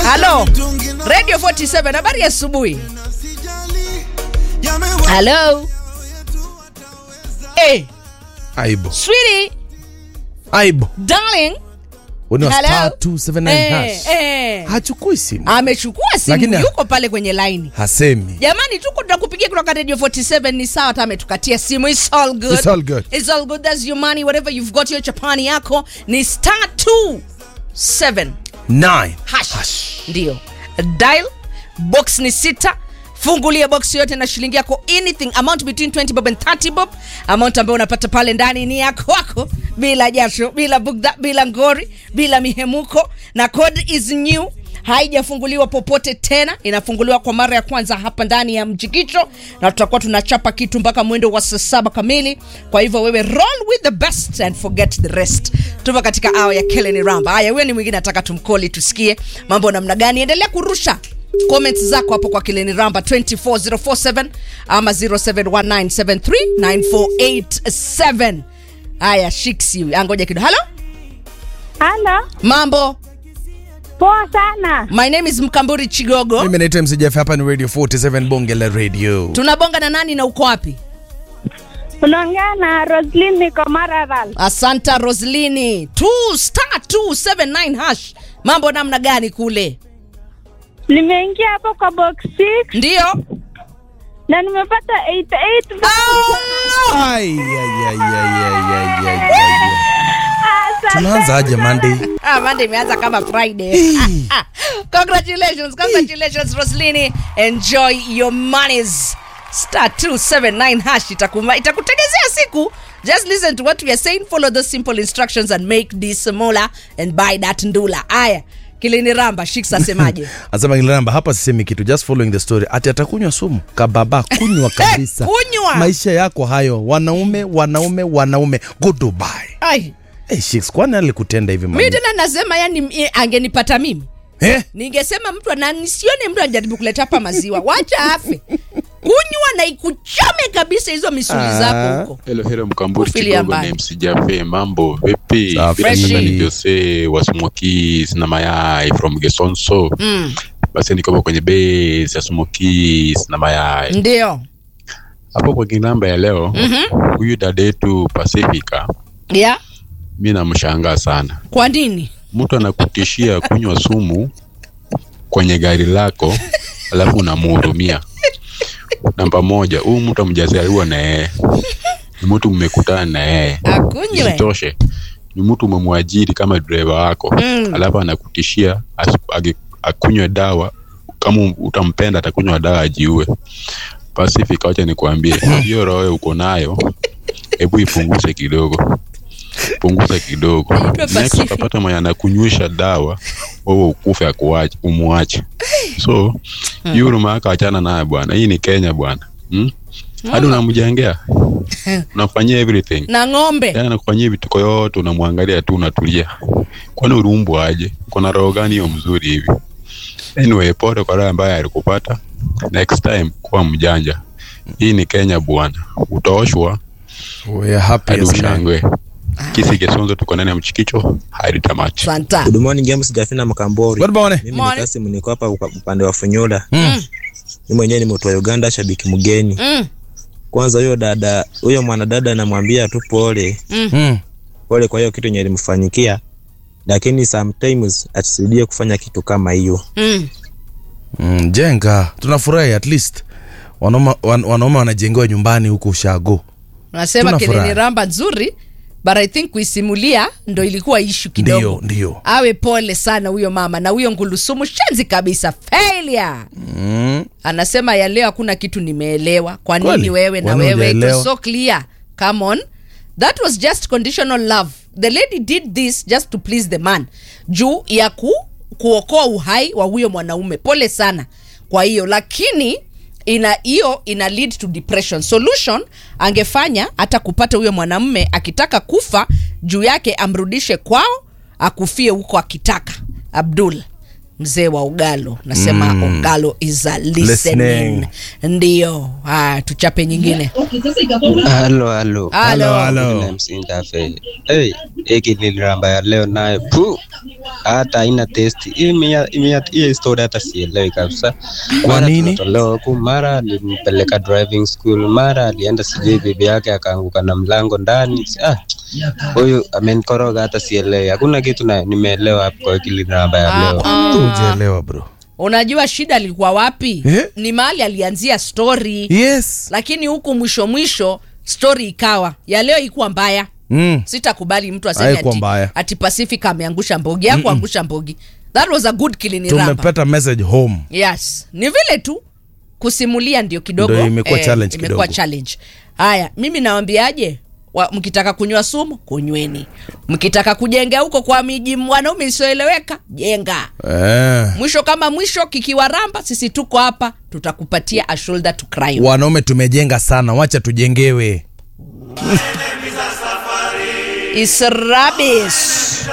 halo radio 47 habari ya asubuhi halo hey, aibu sweetie aibu darling Una Hello? star 279 Eh, hash. eh. hachukui simu amechukua simu Lakini- yuko pale kwenye laini hasemi jamani tuko tunakupigia kutoka radio 47 ni sawa hata ametukatia simu It's all good. It's all good. It's all good. That's your money whatever you've got your chapani yako ni star 27 9 hash, ndio dial box ni sita fungulia box yote na shilingi yako anything amount between 20 bob and 30 bob amount ambayo unapata pale ndani ni ya kwako bila jasho bila bugdha bila ngori bila mihemuko na code is new haijafunguliwa popote tena inafunguliwa kwa mara ya kwanza hapa ndani ya mjikicho na tutakuwa tunachapa kitu mpaka mwendo wa saa saba kamili kwa hivyo wewe roll with the best and forget the rest tupo katika awa ya keleni ramba haya huyo ni mwingine nataka tumkoli tusikie mambo namna gani endelea kurusha comments zako hapo kwa kileni ramba 24047 ama 0719739487 haya shiksi angoja kidogo halo Halo, mambo poa sana. my name is mkamburi chigogo mimi naitwa mcjf hapa ni radio 47 bonge la radio tunabonga na nani na uko wapi Unaongea na Roslyn niko Maralal. asanta roslini 2 star 279 hash mambo namna gani kule Nimeingia hapo kwa box 6 ndio na nimepata 88. Ai, ai, ai, ai, ai, ai, ai, ai, ai. Asante tunaanza aje sana. monday Ah, Monday imeanza kama Friday. congratulations, congratulations Roslini. Enjoy your monies. Star 279 hash itakuma itakutegezea siku. Just listen to what we are saying, follow those simple instructions and make this mola and buy that ndula. Aya. Kilini Ramba, Shiksa asemaje? anasema kilamba hapa sisemi kitu just following the story ati atakunywa sumu kababa kunywa kabisa kunywa. maisha yako hayo wanaume wanaume wanaume goodbye Ai, hey, Shix, kwani alikutenda hivi mimi mami? tena nasema yani eh, angenipata mimi. eh? ningesema mtu na nisione mtu anajaribu kuleta hapa maziwa wacha afe kunywa na ikuchome kabisa hizo misuli Ah. zako huko Hello, hello Mkamburi Kufilia Kidogo mbali. ni MC Jafe, mambo vipi? Safi. Bila shaka Freshi. ni Jose wa Smokies na mayai from Gesonso. mm. Basi niko kwenye base ya Smokies na mayai. ndio Hapo kwa kinamba ya leo, huyu dada yetu Pacifica, ya mimi namshangaa sana. kwa nini Mtu anakutishia kunywa sumu kwenye gari lako alafu unamhurumia. Namba moja, huyu mtu amjazaliwa na yeye. Ni mtu mmekutana na yeye. akunywe Isitoshe ni mtu umemwajiri kama dereva wako Mm. alafu anakutishia as- age- akunywe dawa kama utampenda atakunywa dawa ajiue. Pacific, wacha nikwambie hiyo roho uko nayo, hebu ipunguze kidogo, punguza kidogo. Naitwa Next Pacific. utapata mwenye anakunywesha dawa, wewe ukufe akuache, umwache. So hiyo huruma yako achana naye bwana, hii ni Kenya bwana hmm? hadi unamjengea unamfanyia everything na ng'ombe yani anakufanyia vituko yote unamwangalia tu unatulia kwani uliumbwa aje kuna roho gani hiyo mzuri hivi anyway pole kwa roho ambaye alikupata next time kuwa mjanja hii ni kenya bwana utaoshwa We are happy hadi as man. ushangwe kisi kesonzo tuko ndani ya mchikicho hadi tamati santa Good morning James Gafina Makambori. Good morning. Mimi Morning. ni Kasim niko hapa upa- upande wa Funyula. Mm. Mimi mwenyewe ni mtu wa Uganda shabiki mgeni. mm. Kwanza huyo dada, huyo mwanadada namwambia tu pole, Mm. pole kwa hiyo kitu yenye ilimfanyikia. Lakini sometimes atusirudie kufanya kitu kama hiyo. Mm. Mm, jenga tunafurahi at least wanaume wan, wanaume wanajengewa nyumbani huko ushago unasema Tunafurahi. kilini ramba nzuri but i think kuisimulia ndo ilikuwa ishu kidogo ndio ndio awe pole sana huyo mama na huyo ngulusumu shenzi kabisa failure mm. anasema ya leo hakuna kitu nimeelewa kwa nini Kweli? wewe na Kwani wewe it hujaelewa? was so clear come on that was just conditional love the lady did this just to please the man juu ya ku, kuokoa uhai wa huyo mwanaume pole sana kwa hiyo lakini ina hiyo ina lead to depression solution angefanya hata kupata huyo mwanamume akitaka kufa juu yake amrudishe kwao akufie huko akitaka abdul mzee wa ugalo nasema mm. ugalo is a listening, Listening. ndio haya tuchape nyingine halo halo Halo. halo. Na msindafe hey, hiki liliramba ya leo nayo pu hata haina testi hiyo story hata sielewi kabisa Kwa Mara nini? tunatolewa huku mara alimpeleka driving school mara alienda sijui bibi yake akaanguka na mlango ndani ah, huyu amenikoroga hata sielewi hakuna kitu na nimeelewa hapo kwa hiki liliramba ya leo ujaelewa bro unajua shida ilikuwa wapi Eh? ni mahali alianzia story yes lakini huku mwisho mwisho story ikawa ya leo ikuwa mbaya mm. sitakubali mtu aseme Haikuwa ati, mbaya. ati pacific ameangusha mbogi akuangusha mbogi that was a good kiliniramba tumepata message home yes ni vile tu kusimulia ndio kidogo Ndio imekuwa challenge imekuwa kidogo. challenge haya mimi nawambiaje wa, mkitaka kunywa sumu kunyweni mkitaka kujenga huko kwa miji wanaume isioeleweka jenga eh. mwisho kama mwisho kikiwaramba sisi tuko hapa tutakupatia a shoulder to cry on. wanaume tumejenga sana wacha tujengewe It's rubbish.